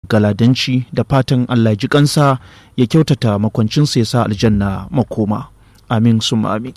galadanci da fatan allah ji kansa ya kyautata makwancinsa ya sa aljanna makoma amin sum amin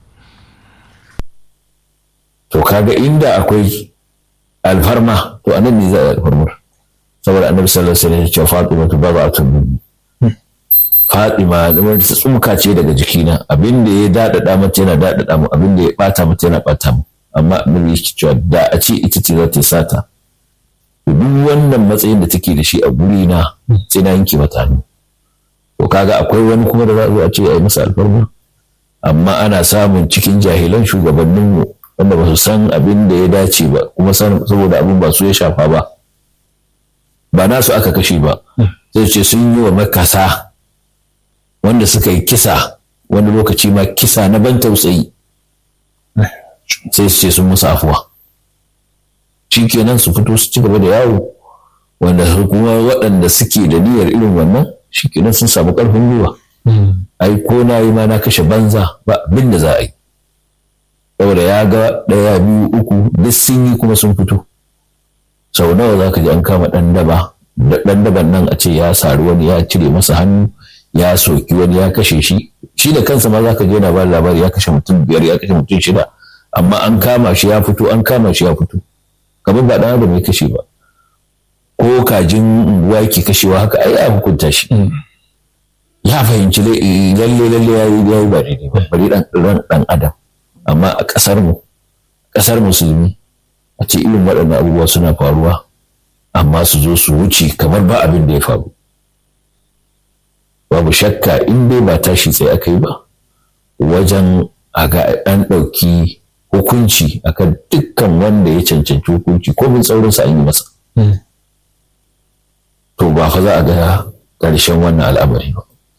to kaga inda akwai alfarma to anan ne za a yi alfarmar saboda annabi sallallahu alaihi wasallam ya ce fatima tu baba atun fatima wanda ta tsumka ce daga jikina abin da ya dadada mata yana dadada mu abin da ya bata mata yana bata mu amma annabi ya cewa da a ce ita ce za ta sata duk wannan matsayin da take da shi a guri na sai na yanke mata hannu to kaga akwai wani kuma da za a zo a ce a yi masa alfarma amma ana samun cikin jahilan shugabanninmu wanda ba su san abin da ya dace ba kuma saboda abin ba su ya shafa ba ba nasu aka kashe ba zai ce sun yi wa makasa wanda suka yi kisa wani lokaci ma kisa na ban tausayi sai su ce sun musu afuwa shi kenan su fito su ci gaba da yawo wanda kuma waɗanda suke da niyyar irin wannan shi kenan sun samu ƙarfin gwiwa ai ko na yi ma na kashe banza ba abin da za a yi saboda ya ga ɗaya biyu uku duk sun yi kuma sun fito sau nawa za ka ji an kama ɗan daba ɗan daban nan a ce ya sari wani ya cire masa hannu ya soki wani ya kashe shi shi da kansa ma za ka je yana ba labari ya kashe mutum biyar ya kashe mutum shida amma an kama shi ya fito an kama shi ya fito kamar ba ɗan adam ya kashe ba ko kajin unguwa yake kashewa haka ai ya hukunta shi ya fahimci lalle lalle ya yi ba daidai ba bari ɗan adam amma a ƙasar mu ƙasar musulmi a ce irin waɗannan abubuwa suna faruwa amma su zo su wuce kamar ba abin da ya faru babu shakka in dai ba tashi sai aka yi ba wajen a ga an ɗauki hukunci akan dukkan wanda ya cancanci hukunci ko bin tsaurinsa an yi masa to ba fa za a ga ƙarshen wannan al'amari ba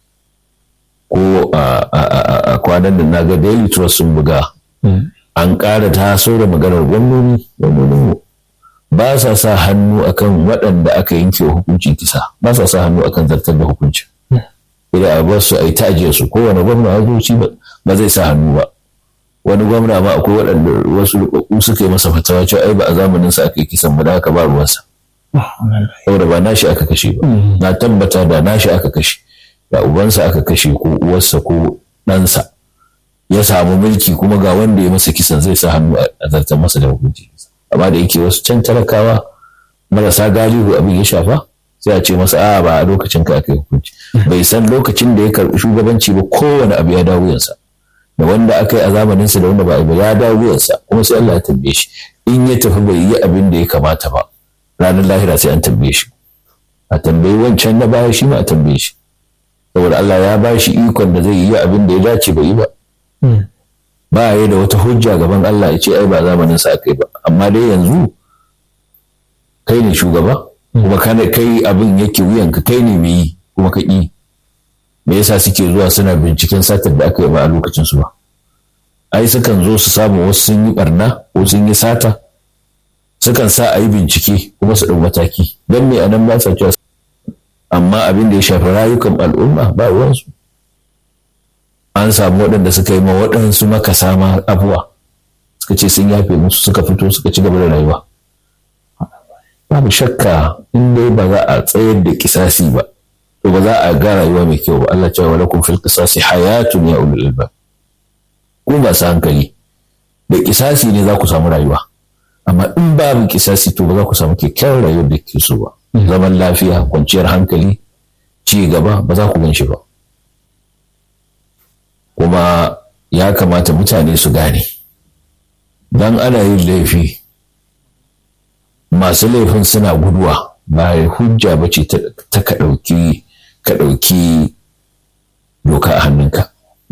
ko a kwanan da na ga daily trust sun buga an ƙara taso da maganar gwamnoni gwamnonin ba sa sa hannu akan waɗanda aka yanke hukunci kisa ba sa sa hannu akan zartar da hukunci idan a bar su a yi tajiya su kowane gwamna ya zo ba zai sa hannu ba wani gwamna ma akwai waɗanda wasu rubabbu suka yi masa fatawa cewa ai ba a zamanin sa aka yi kisan ba da haka ba ruwansa saboda ba nashi aka kashe ba na tabbata da nashi aka kashe da ubansa aka kashe ko uwarsa ko ɗansa ya samu mulki kuma ga wanda ya masa kisan zai sa hannu a zartar masa da hukunci amma da yake wasu can talakawa marasa galihu abin ya shafa sai a ce masa a ba a lokacin ka aka yi hukunci bai san lokacin da ya karɓi shugabanci ba kowane abu ya dawo wuyansa da wanda aka yi a zamaninsa da wanda ba a ya dawo wuyansa kuma sai Allah ya tambaye shi in ya tafi bai yi abin da ya kamata ba ranar lahira sai an tambaye shi a tambayi wancan na baya shi ma a tambaye shi saboda Allah ya ba shi ikon da zai yi abin da ya dace bai yi ba ba ya da wata hujja gaban Allah ya ce ai ba zamanin sa aka yi ba amma dai yanzu kai ne shugaba kuma kana kai abin yake wuyanka kai ne mai yi kuma ka ƙi me yasa suke zuwa suna binciken satar da aka yi ba a lokacin su ba ai sukan zo su samu wasu sun yi barna ko sun yi sata sukan sa a yi bincike kuma su ɗau mataki don me anan ba sa cewa amma abin da ya shafi rayukan al'umma ba ruwansu an samu waɗanda suka yi ma waɗansu makasa ma abuwa suka ce sun yafe musu suka fito suka ci gaba da rayuwa babu shakka in dai ba za a tsayar da kisasi ba to ba za a ga rayuwa mai kyau ba Allah cewa walakum fil qisasi hayatun ya ulul albab ku masu hankali da kisasi ne za ku samu rayuwa amma in babu kisasi to ba za ku samu kyakkyawar rayuwar da ke so ba zaman lafiya kwanciyar hankali ci gaba ba za ku gan shi ba kuma ya kamata mutane su gane dan ana yin laifi masu laifin suna guduwa ba hujja ba ce ta ka ɗauki ka ɗauki doka a hannunka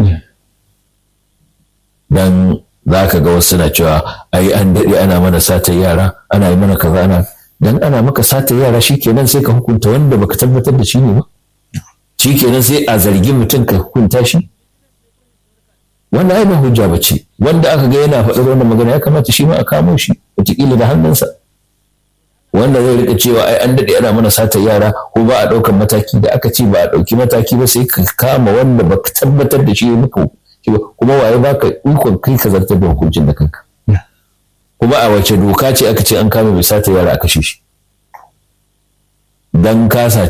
dan za ka ga wasu na cewa ai an daɗe ana mana satar yara ana yi mana kaza ana dan ana maka satar yara shikenan sai ka hukunta wanda baka tabbatar da shi ne ba shikenan sai a zargi mutum ka hukunta shi wannan ai ba hujja ba ce wanda aka ga yana faɗar wannan magana ya kamata shi ma a kamo shi wataƙila da hannunsa wanda zai rika cewa ai an daɗe ana mana satar yara ko ba a ɗaukan mataki da aka ce ba a ɗauki mataki ba sai ka kama wanda baka tabbatar da shi ya muka kuma waye baka ikon kai ka zartar da hukuncin da kanka kuma a wace doka ce aka ce an kama mai sata yara a kashe shi dan ka saci